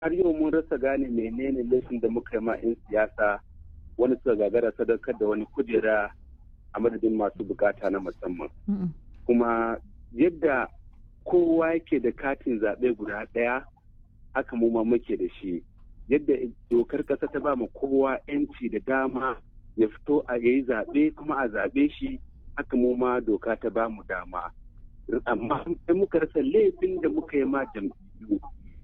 har yau mun rasa gane menene laifin da muka yi ma 'yan siyasa wani suka gagara sadaukar da wani kujera a madadin masu bukata na musamman kuma yadda kowa yake da katin zaɓe guda ɗaya haka mu ma muke da shi yadda dokar ƙasa ta ba mu kowa 'yanci da dama ya fito a yayi zaɓe kuma a zaɓe shi haka mu ma doka ta ba mu dama amma sai muka rasa laifin da muka yi ma jam'iyyu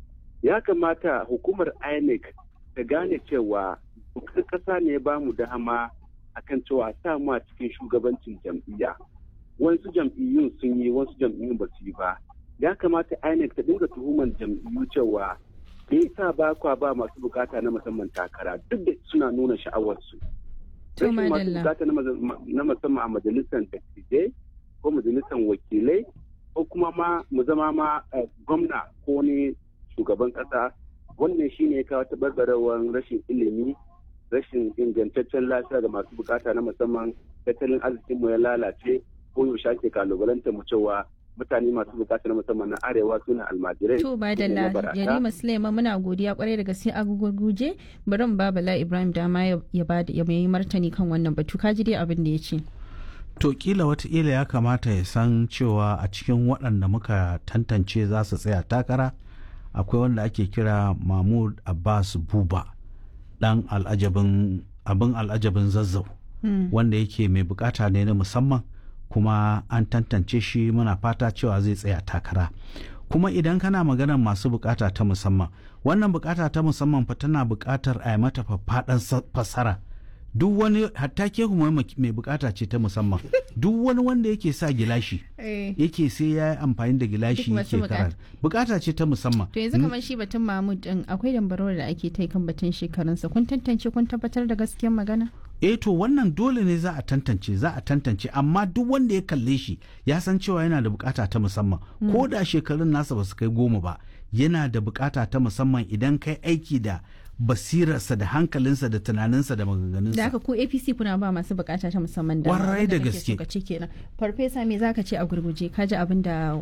ya kamata hukumar inec ta gane cewa dokar ƙasa ne ba mu dama akan cewa sa mu a cikin shugabancin jam'iyya wasu jam'iyyun sun yi wasu jam'iyyun ba su yi ba ya kamata inec ta dinga tuhumar jam'iyyu cewa me yasa ba kwa ba masu bukata na musamman takara duk da suna nuna sha'awarsu rashin masu bukata na musamman a majalisar dattijai ko majalisar wakilai ko kuma ma mu zama ma gwamna ko ne shugaban kasa wannan shine ya kawo tabarbarewar rashin ilimi rashin ingantaccen lafiya ga masu bukata na musamman tattalin arzikin mu ya lalace ko yaushe ake kalubalanta mu cewa mutane masu bukata na musamman na arewa suna almajirai to ba da yarima suleiman muna godiya kwarai da gaske a gugurguje bari mu ba bala ibrahim dama ya ba ya yi martani kan wannan batu kaji dai abin da ya ce to kila wataƙila ya kamata ya san cewa a cikin waɗanda muka tantance za su tsaya takara akwai wanda ake kira mahmud abbas buba dan al'ajabin abin al'ajabin zazzau wanda yake mai bukata ne na musamman kuma an tantance shi muna fata cewa zai tsaya takara kuma idan kana maganar masu bukata ta musamman wannan bukata ta musamman fa tana bukatar a yi mata faffaɗan fassara duk wani hatta ke kuma mai bukata ce ta musamman duk wani wanda yake sa gilashi yake sai ya yi amfani da gilashi yake karar bukata ce ta musamman to yanzu kamar shi batun mahmud din akwai dambarwar da ake ta kan batun shekarunsa kun tantance kun tabbatar da gaskiyar magana eh to wannan dole ne za a tantance za a tantance amma duk wanda ya kalle shi ya san cewa yana da bukata ta musamman ko da shekarun nasa ba su kai goma ba yana da bukata ta musamman idan kai aiki da basirarsa da hankalinsa da tunaninsa da maganganunsa. Da haka ko APC kuna ba masu bukata ta musamman da Kwarai da gaske. kenan. Farfesa me zaka ce a gurguje ka ji abin da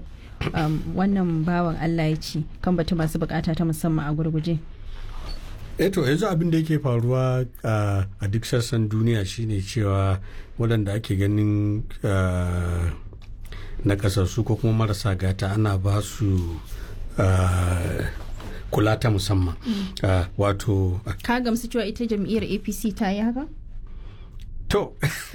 wannan bawan Allah ya ci kan batu masu bukata ta musamman a gurguje. eh to yanzu abin da yake faruwa a duk sassan duniya shine cewa waɗanda ake ganin na kasassu ko kuma marasa gata ana ba su kula ta musamman wato ka gamsu cewa ita jam'iyyar apc ta yi haka to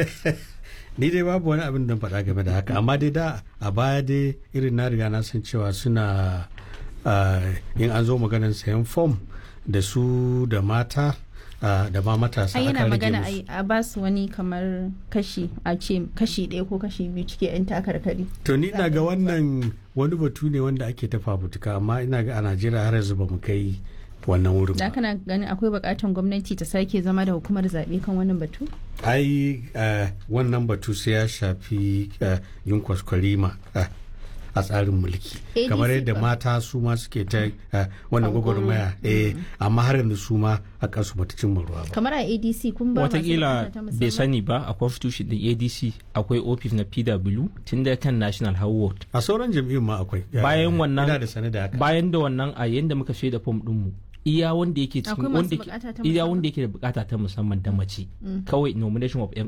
ni dai babu wani abin da faɗa game da haka amma dai da a baya dai irin na riga na san cewa suna in an zo maganar sayan fom da su da mata da ma matasa ai yana magana a ba su wani kamar kashi a ce kashi ɗaya ko kashi biyu cike yan takarkari to ni ina ga wannan wani batu ne wanda ake ta fafutuka amma ina ga a najeriya har yanzu ba mu kai wannan wurin da kana ganin akwai bukatan gwamnati ta sake zama da hukumar zaɓe kan wannan batu ai wannan batu sai ya shafi yin kwaskwarima a tsarin mulki kamar yadda mata su ma suke ta wannan gwagwarmaya eh amma har yanzu su ma a kansu bata cimma ruwa ba kamar a adc kun ba watakila bai sani ba a constitution din adc akwai office na pw tun da kan national howard a sauran jam'iyyun ma akwai bayan wannan da sane da haka bayan da wannan a yanda muka shaida fom din mu iya wanda yake cikin wanda iya wanda yake da bukata ta musamman da mace kawai nomination of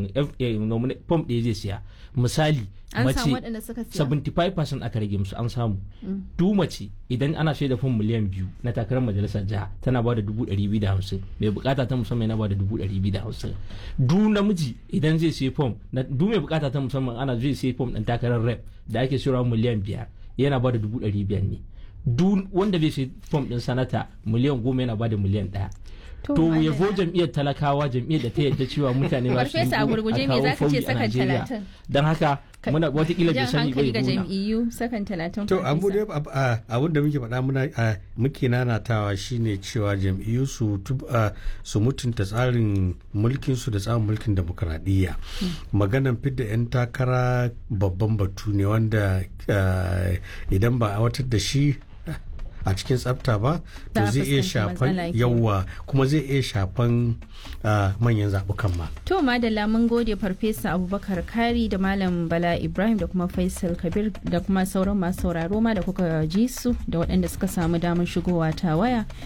form ɗaya zai siya misali mace 75% aka rage musu an samu du mace idan ana shaida fom miliyan biyu na takarar majalisar jiha tana ba da dubu ɗari biyu da hamsin mai bukata ta musamman yana ba da dubu ɗari biyu da hamsin du namiji idan zai sai fom du mai bukata ta musamman ana zai sai fom ɗin takarar rep da ake sayarwa miliyan biyar yana ba da dubu ɗari biyar ne duk wanda bai sai fom din sanata miliyan goma yana bada miliyan ɗaya. To ya zo jam'iyyar talakawa jam'iyyar da ta yadda cewa mutane ba su yi a kawo fauyi a Najeriya. Don haka muna watakila bai sani bai ga jam'iyyu sakan talatin. To abu dai abun da muke faɗa muna muke nanatawa shine cewa jam'iyyu su su mutunta tsarin mulkin su da tsarin mulkin demokradiyya. Maganan fidda 'yan takara babban batu ne wanda idan ba a watar da shi a cikin tsafta ba to zai iya shafan yawa kuma zai iya shafan manyan zaɓukan ma. To madalla mun gode farfesa abubakar kari da malam bala ibrahim da kuma faisal kabir da kuma sauran masu sauraro ma da kuka ji su da waɗanda suka samu damar shigowa ta waya